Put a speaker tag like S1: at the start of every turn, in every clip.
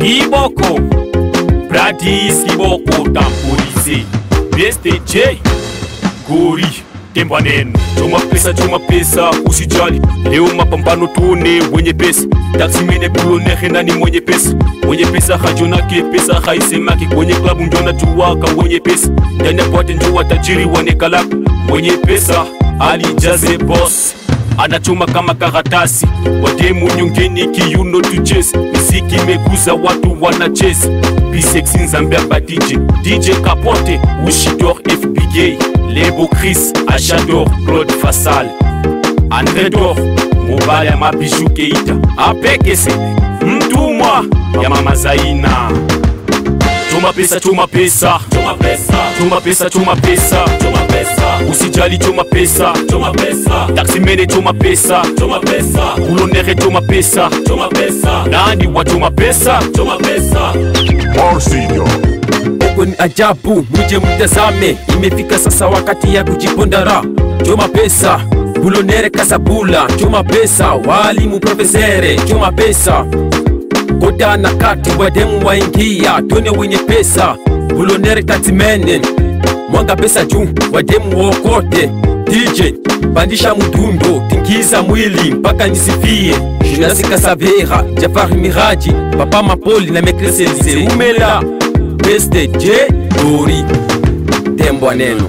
S1: Kiboko Bradis Kiboko Tampolize BSTJ Gori Temba neno choma pesa choma pesa usijali leo mapambano tuone wenye pesa taksimene bulonere nani mwenye pesa mwenye pesa hajonake pesa haisemaki kwenye klabu njona tuwaka wenye pesa ndani ya bote njo watajiri wanekalaka mwenye pesa alijaze boss anachoma kama karatasi wademu nyongeni kiuno tucheze miziki imeguza watu wanacheza bisexi nzambe aba dj dj kapote ushidor fbg lebo chris achador claude fasal andre dor mobali ya mabiju keita apekese mtumwa ya mama zaina choma pesa choma pesa
S2: Choma pesa,
S1: choma pesa choma pesa
S2: choma pesa,
S1: usijali choma pesa
S2: choma pesa,
S1: taksimene choma pesa
S2: choma pesa,
S1: ulonere choma pesa
S2: choma pesa,
S1: nani wa choma pesa
S2: choma pesa.
S3: Marsilio.
S4: Huko ni ajabu, muje mtazame, imefika sasa wakati ya kujipondara. Choma pesa, bulonere kasabula, choma pesa, walimu profesere, choma pesa, koda na kati wademu waingia, tone wenye pesa, bulonere tatimene, mwanga pesa juu, wademu wokote, DJ pandisha mdundo, tingiza mwili mpaka nisifie. Jonas Kasavera, Jafari Miraji, Papa Mapoli na Mekrese Umela, Beste J Dori, Tembwa neno.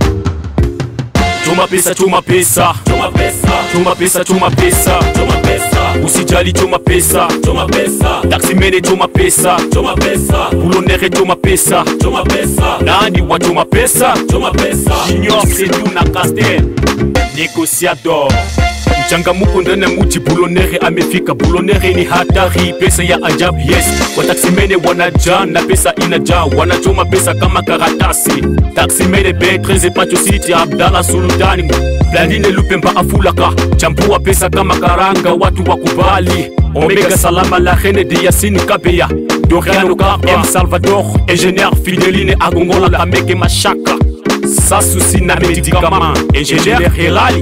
S1: choma pesa choma pesa
S2: Choma pesa,
S1: choma pesa choma pesa
S2: choma pesa,
S1: usijali choma pesa
S2: choma pesa,
S1: taksimene choma pesa
S2: choma pesa,
S1: ulonere choma pesa
S2: choma pesa,
S1: nani wa choma pesa
S2: choma pesa.
S1: junior sedu na castel negociador mchangamuko ndani ya muji bulonere amefika bulonere ni hatari pesa ya ajabu yes wataksimene wanajaa na pesa inajaa wanachoma pesa kama karatasi taksimene b13 pacho city abdala sultani blandine lupemba afulaka chambua pesa kama karanga watu wakubali omega salama la reine de yasini kabeya doriano kapa m salvador ingénieur fideline agongola kameke mashaka sasusi na medikama ingénieur helali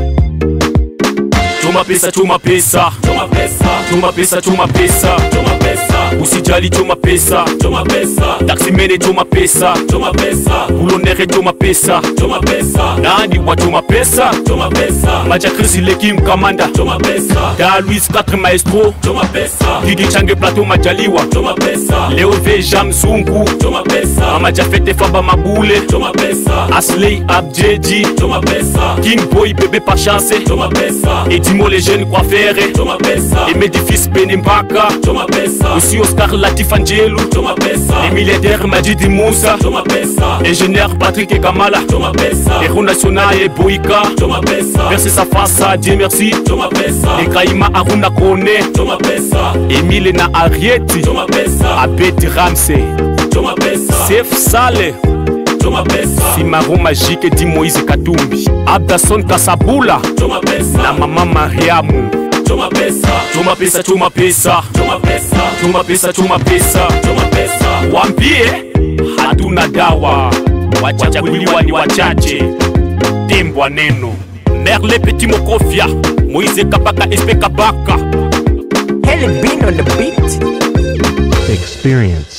S1: choma pesa choma pesa
S2: Choma pesa,
S1: choma pesa choma pesa
S2: choma pesa,
S1: usijali choma pesa
S2: choma pesa,
S1: taksimene choma pesa
S2: choma pesa,
S1: ulonere choma pesa
S2: choma pesa,
S1: nani wa choma pesa
S2: choma pesa,
S1: majakrisi lekim kamanda
S2: choma pesa,
S1: da luis 4 maestro
S2: choma pesa,
S1: didi change plateau majaliwa
S2: choma pesa,
S1: leo veja mzungu
S2: choma pesa,
S1: amajafete faba mabule
S2: choma pesa,
S1: asley abjeji
S2: choma pesa,
S1: king boy bebe par chance
S2: choma pesa,
S1: edimo les jeunes coiffere
S2: choma pesa,
S1: emedifis benembaka
S2: choma pesa,
S1: aussi oscar latif angelu
S2: choma pesa,
S1: les milliardaires majidi musa
S2: choma pesa,
S1: ingénieur patrick kamala
S2: choma pesa,
S1: héros national eboika
S2: choma pesa,
S1: verse sa face à dieu merci
S2: choma pesa,
S1: ekaima aruna kone
S2: choma pesa,
S1: emile na arieti
S2: choma pesa,
S1: abeti ramse
S2: choma pesa,
S1: sef sale
S2: choma pesa,
S1: simaro magique di moïse katumbi abdason kasabula
S2: choma
S1: na
S2: pesa,
S1: mama mariamu
S2: choma pesa,
S1: choma pesa choma pesa
S2: choma pesa,
S1: choma pesa choma pesa
S2: choma pesa,
S1: wambie hatuna dawa wachaguliwa ni wachache tembwa neno merle petit mokofia moise kabaka espe kabaka
S5: Heli bean on the beat.
S6: experience.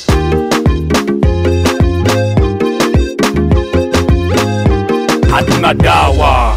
S1: hatuna dawa